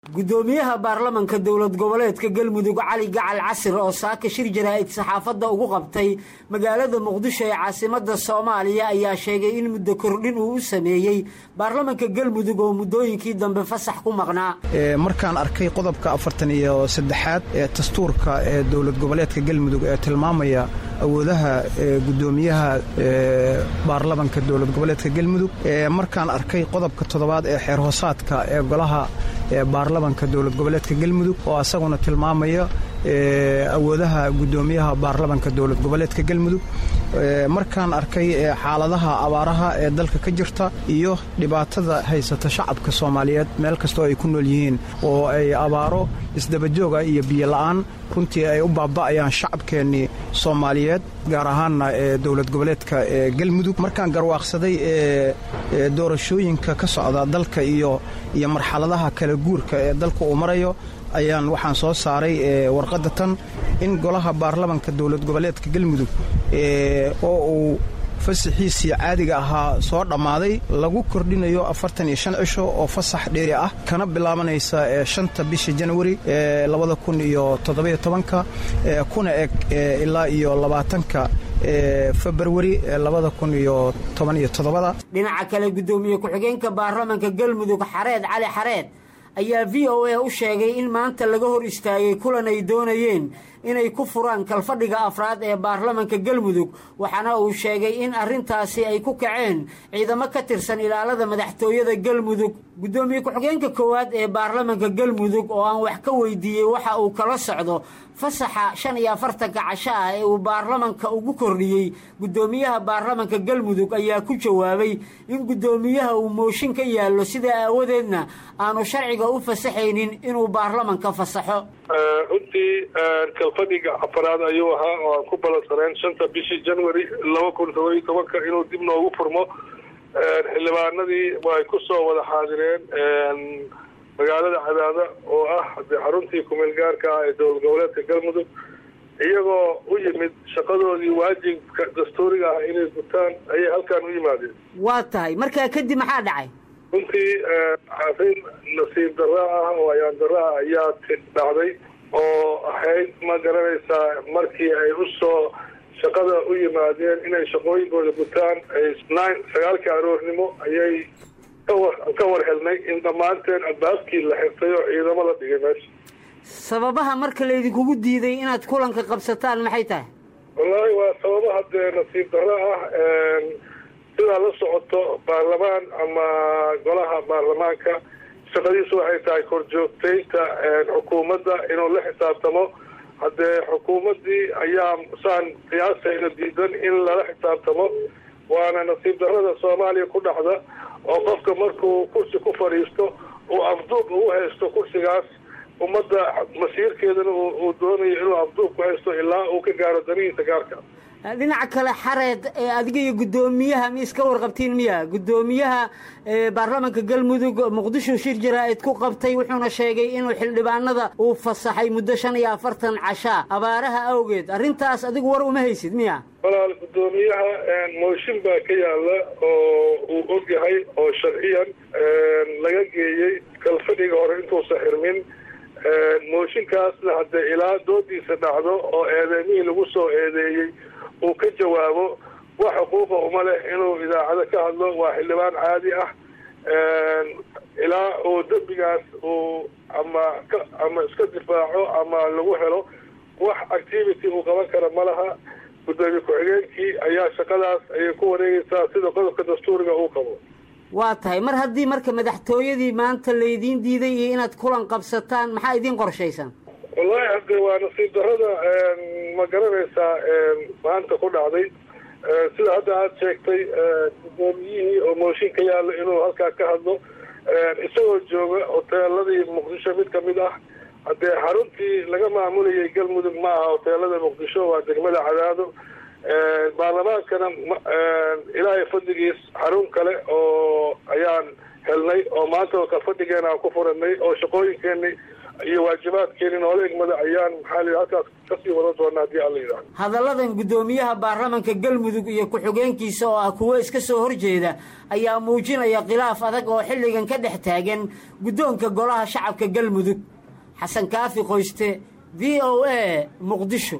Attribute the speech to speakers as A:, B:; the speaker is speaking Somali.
A: gudoomiyaha baarlamanka dowlad goboleedka galmudug cali gacal casir oo saaka shir jaraa'id saxaafadda ugu qabtay magaalada muqdisho ee caasimada soomaaliya ayaa sheegay in muddo kordhin uu u sameeyey baarlamanka galmudug oo muddooyinkii dambe fasax ku maqnaa
B: markaan arkay qodobka afartan iyo saddexaad ee dastuurka ee dowlad goboleedka galmudug ee tilmaamaya awoodaha gudoomiyaha baarlamanka dowlad goboleedka galmudug markaan arkay qodobka toddobaad ee xeer hoosaadka ee golaha baarlamanka dowlad goboleedka galmudug oo asaguna tilmaamaya awoodaha gudoomiyaha baarlamanka dowlad goboleedka galmudug markaan arkay xaaladaha abaaraha ee dalka ka jirta iyo dhibaatada haysata shacabka soomaaliyeed meel kastoo ay ku nool yihiin oo ay abaaro isdabajooga iyo biyola'aan runtii ay u baaba'ayaan shacabkeennii soomaaliyeed gaar ahaanna ee dowlad goboleedka galmudug markaan garwaaqsaday doorashooyinka ka socda dalka iyo iyo marxaladaha kala guurka ee dalka uu marayo ayaan waxaan soo saaray warqadda tan in golaha baarlamanka dowlad goboleedka galmudug oo uu fasaxiisii caadiga ahaa soo dhammaaday lagu kordhinayo afartan iyo shan cisho oo fasax dheeri ah kana bilaabanaysa shanta bisha janwari labada kun iyo toddobiyo tobanka kuna eg ilaa iyo labaatanka februari labada kun iyo toban iyo toddobada
A: dhinaca kale guddoomiye ku-xigeenka baarlamanka galmudug xareed cali xareed ayaa v o a u sheegay in maanta laga hor istaagay kulan ay doonayeen inay ku furaan kalfadhiga afraad ee baarlamanka galmudug waxaana uu sheegay in arrintaasi ay ku kaceen ciidamo ka tirsan ilaalada madaxtooyada galmudug guddoomiye ku-xigeenka koowaad ee baarlamanka galmudug oo aan wax ka weydiiyey waxa uu kala socdo fasaxa shan iyo afartanka casho ah ee uu baarlamanka ugu kordhiyey guddoomiyaha baarlamanka galmudug ayaa ku jawaabay in guddoomiyaha uu mooshin ka yaallo sidaa aawadeedna aanu sharciga u fasaxaynin inuu baarlamanka fasaxo
C: runtii kalfadhiga afaraad ayuu ahaa oo aan ku balansaneen shanta bishii january laba kun todobiyo tobanka inuu dib noogu furmo xildhibaanadii ay ku soo wada xaadireen magaalada cadaada oo ah de xaruntii kumeel gaarka ah ee dowlad goboleedka galmudug iyagoo u yimid shaqadoodii waajibka dastuuriga ah inay gutaan ayay halkaan u yimaadeen
A: waa tahay markaa kadib maxaa dhacay
C: runtii arrin nasiib darra ah oo ayaan darra ah ayaa dhacday oo ahayd ma garanaysaa markii ay u soo shaqada u yimaadeen inay shaqooyinkooda gutaan nine sagaalka aroornimo ayay kawar ka war helnay in dhammaanteen albaabkii la xirtay oo ciidamo la dhigay meesha
A: sababaha marka laydinkugu diiday inaad kulanka qabsataan maxay tahay
C: wallaahi waa sababaha dee nasiib darro ah sidaa la socoto baarlamaan ama golaha baarlamaanka shaqadiisu waxay tahay korjoogtaynta xukuumadda inuu la xisaabtamo haddee xukuumaddii ayaa saan qiyaasayna diidan in lala xisaabtamo waana nasiib darrada soomaaliya ku dhacda oo qofka markuu kursi ku fadhiisto uu afduub ugu haysto kursigaas ummadda masiirkeedana uu doonayo inuu afduub ku haysto ilaa uu ka gaaro danihiisa gaarka
A: dhinaca kale xareed adiga iyo guddoomiyaha mi iska warqabtiin miya guddoomiyaha baarlamanka galmudug muqdisho shir jaraa'id ku qabtay wuxuuna sheegay inuu xildhibaanada uu fasaxay muddo shan iyo afartan cashaa abaaraha awgeed arrintaas adigu war uma haysid miya
C: walaal guddoomiyaha mooshin baa ka yaalla oo uu og yahay oo sharciyan laga geeyey kalfadhiga hore intuusa xirmin mooshinkaasna haddee ilaa doodiisa dhacdo oo eedeymihii lagu soo eedeeyey uu ka jawaabo wax xuquuqa uma leh inuu idaacado ka hadlo waa xildhibaan caadi ah ilaa uu dembigaas uu ama ka ama iska difaaco ama lagu helo wax activity uu qaban kara ma laha guddoomiye ku-xigeenkii ayaa shaqadaas ayay ku wareegaysaa sida qodobka dastuuriga uu qabo
A: waa tahay mar haddii marka madaxtooyadii maanta laydiin diiday iyo inaad kulan qabsataan maxaa idiin qorshaysan
C: wallaahi hadde waa nasiib darrada ma garanaysaa maanta ku dhacday sida hadda aada sheegtay guddoomiyihii oo mooshin ka yaalla inuu halkaa ka hadlo isagoo jooga hoteeladii muqdisho mid kamid ah haddee xaruntii laga maamulayay galmudug ma aha hoteelada muqdisho waa degmada cadaado baarlamaankana ilaahay fadligiis xarun kale oo ayaan helnay oo maanta kalfadhigeena aan ku furanay oo shaqooyinkeenii iyo waajibaadkeeni noola egmada ayaan maxaa la halkaas kasii wada doonaa haddii alla yidhahdo
A: hadalladan guddoomiyaha baarlamanka galmudug iyo ku-xigeenkiisa oo ah kuwo iska soo horjeeda ayaa muujinaya khilaaf adag oo xilligan ka dhex taagan guddoonka golaha shacabka galmudug xasan kaafi qoyste v o a muqdisho